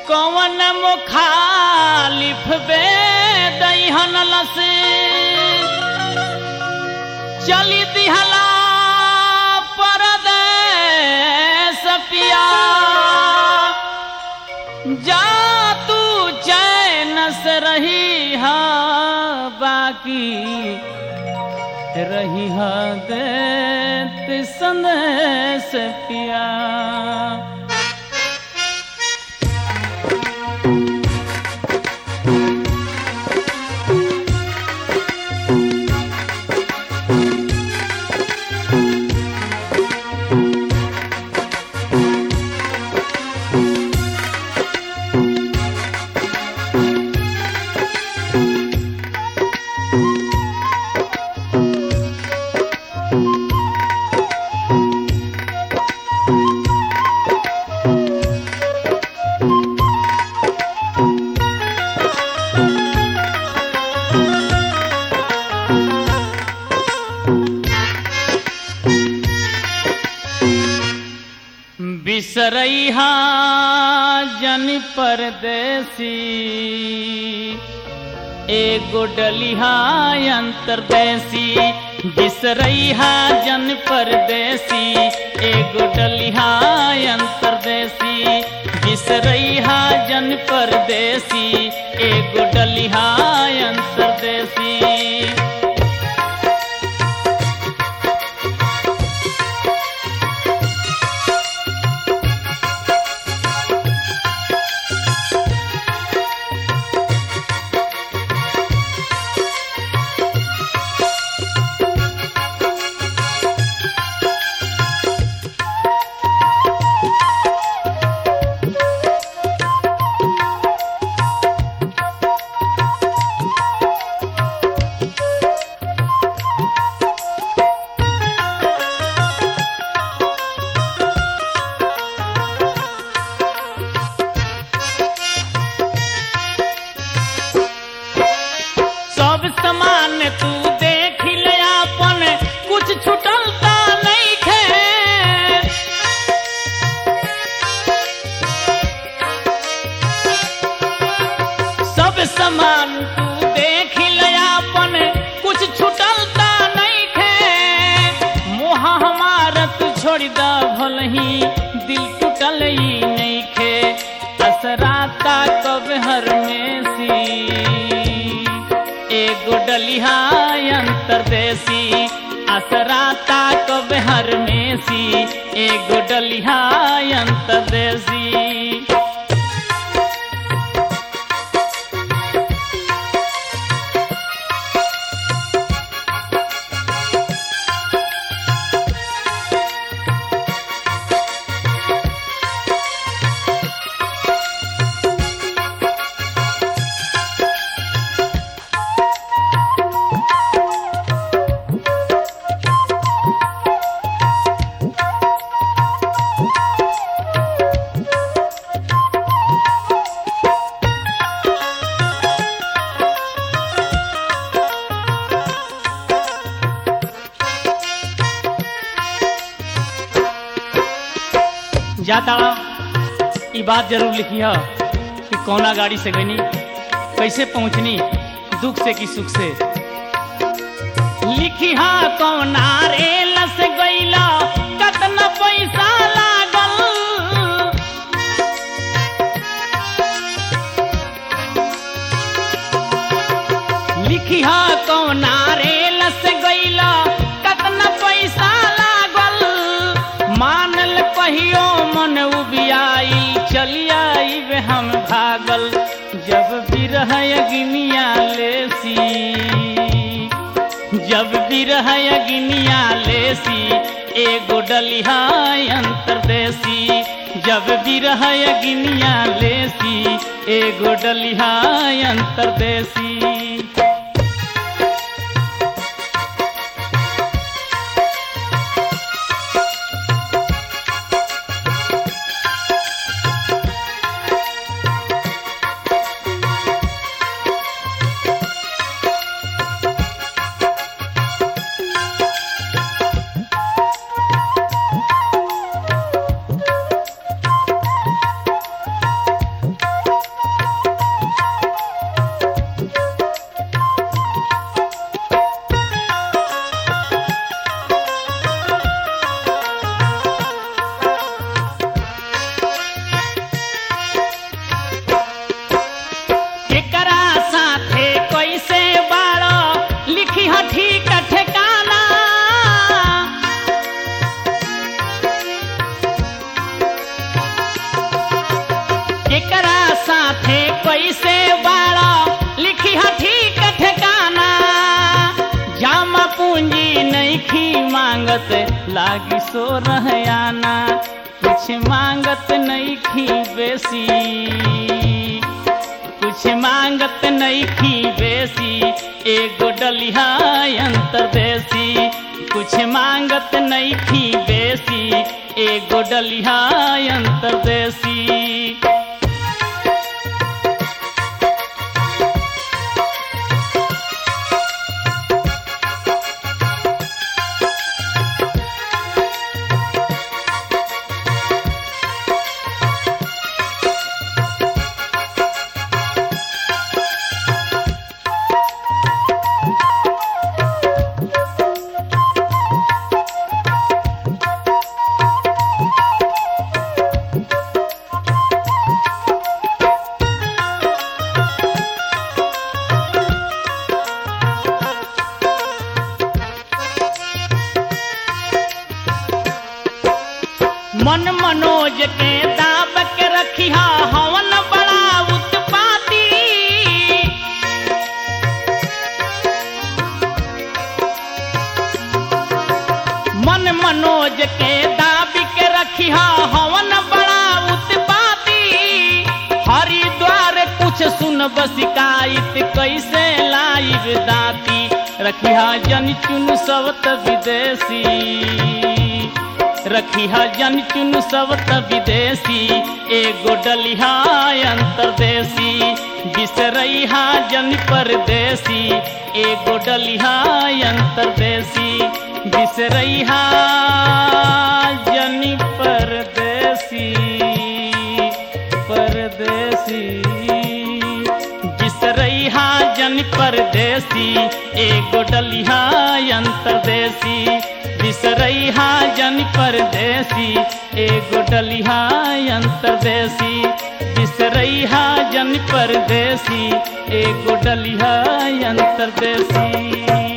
कौन मुखालिफ बे दहन लस चली दिहला परदेस पिया जा तू चैन से रही हा बाकी रही हा देत संदेश पिया बिसरैहा जन परदेसी एगो डलिहा अंतरदेसी बिसरैहा जन परदेसी एगो डलिहा अंतरदेसी बिसरैहा जन परदेसी एगो डलिहा अंतरदेसी सब समान तू देख ले अपन कुछ छुटलता नहीं खे सब समान तू देख ले अपन कुछ छुटलता नहीं खे मोह हमार तू छोड़ दा भलही दिल टूटल ही नहीं खे असराता कब हर में सी एगो डलिहा अंतरदेसी असराता कब हर में सी एगो डलिहा अंतरदेसी जाता ई बात जरूर लिखी है कि कौना गाड़ी से गईनी कैसे पहुंचनी दुख से कि सुख से लिखी हा कौना रेल से गईला कतना पैसा लागल लिखी हा कौना रेल से गईला कतना पैसा लागल मानल कहियो मन उबियाई चली आई वे हम भागल जब बिरह अग्निया लेसी जब बिरह अग्निया लेसी एगो डलिहा अंतरदेसी जब बिरह अग्निया लेसी एगो डलिहा अंतरदेसी करत लागी सो रहयाना कुछ मांगत नहीं खी बेसी कुछ मांगत नहीं खी बेसी एगो डलिहा अंतर देसी कुछ मांगत नहीं खी बेसी एगो डलिहा अंतर देसी मन मनोज के दाब के रखिया हवन बड़ा उत्पाती मन मनोज के दाब के रखिया हवन बड़ा उत्पाती हरिद्वार कुछ सुन शिकायत कैसे लाइव दाती रखिया जन चुन सबत विदेशी रखिहा जन चुन सबत विदेशी एगो डलिहा अंतरदेशी बिसरैहा जन परदेसी एगो डलिहा अंतरदेशी बिसरैहा जन परदेसी परदेसी बिसरैहा जन परदेसी एगो डलिहा अंतरदेशी बिसरैहा जन परदेसी एगो डलिहा अंतरदेसी बिसरैहा जन परदेसी एगो डलिहा अंतरदेसी